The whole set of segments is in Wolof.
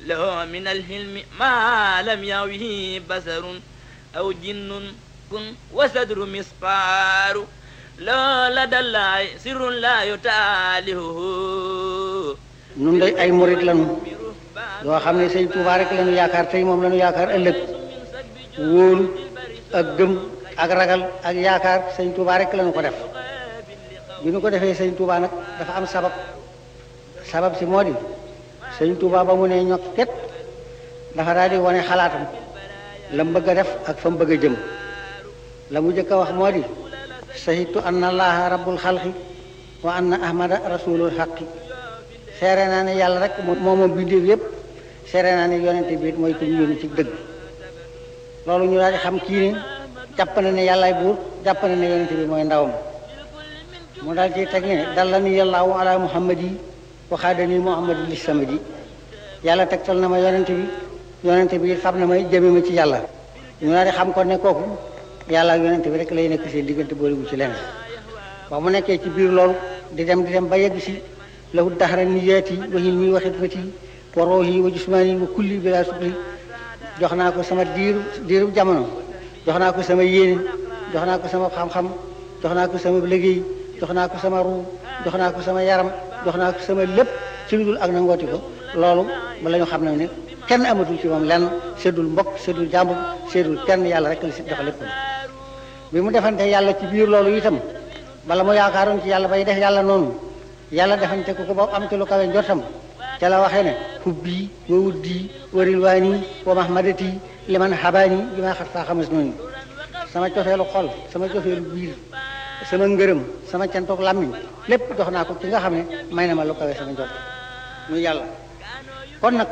له من الحلم ما لم يعوه بصر أو جن كن وصدر مسقار لا لدى الله سر لا يتاله nun day ay murit lañu yoo xam ne sëñ Tuubaa rek lañu yaakaar tey moom lañu yaakaar ëllëg wóolu ak gëm ak ragal ak yaakaar sëñ Tuubaa rek lañu ko def bi ñu ko defee sëñ Tuubaa nag dafa am sabab sabab si moo di sëñ Tuubaa ba mu ne ñokket dafa daal di wane xalaatam la mu bëgg a def ak fa mu bëgg a jëm la mu jëkk a wax moo di sahitu anna allaha rabbul xalqi wa anna ahmada rasulul xaqi seere naa ne yàlla rek moo moom bindéef yépp seere naa ne yonente bi mooy ko ñu yónni ci dëgg loolu ñu daal di xam kii ne jàpp na ne yàllaay buur jàpp na ne yonente bi mooy ndawam mu daal ci teg ne dalla ni yàllaahu ala muhammad yi waxaadani muhammad li samadi yàlla tegtal na ma yonente bi yonente bi fab na may jëme ma ci yàlla ñu daal di xam ko ne kooku yàlla ak yonente bi rek lay nekk seen diggante boolegu ci leneen ba mu nekkee ci biir loolu di dem di dem ba yegg si lahu daxara niyaati wa hilmi wa xidmati wa roohi wa jismaani wa kulli bila sukli jox naa ko sama diiru diiru jamono jox naa ko sama yéene jox naa ko sama xam-xam jox naa ko sama liggéey jox naa ko sama ruu jox naa ko sama yaram jox naa ko sama lépp ci lu dul ak na ngooti ko loolu ba la ñu xam ne ne kenn amatul ci moom lenn seddul mbokk seddul jàmbur seddul kenn yàlla rek la si jox lépp bi mu defante yàlla ci biir loolu itam bala mu yaakaaroon ci yàlla bay def yàlla noonu yàlla defante ko ko ba am ci lu kawe njortam ca la waxee ne hubbi wa wuddi wa rilwaani wa mahmadati liman habaani bi ma xat faa xamas noonu sama cofeelu xol sama cofeelu biir sama ngërëm sama cantoog làmmiñ lépp jox naa ko ci nga xam ne may na ma lu kawe sama njort muy yàlla kon nag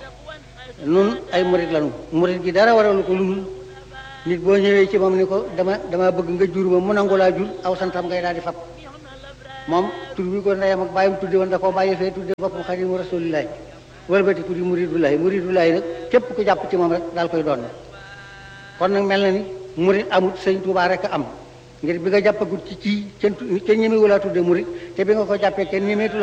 nun ay murit lanu murit gi dara waralu ko lu nit boo ñëwee ci moom ni ko dama dama bëgg nga jur ma mu nangu laa jur aw santam ngay daal di fab moom tur bi ko ndeyam ak bàyyam tudde woon da koo bàyyi fee tudde boppam xadimu rasulillahi wëlbati ku di muridullahi muridullahi nag képp ku jàpp ci moom rek daal koy doon kon nag mel na ni murit amut sëñ Tuubaa rek a am ngir bi nga jàppagut ci ci kenn kenn ñemewu laa tudde murit te bi nga ko jàppee kenn ñemeetu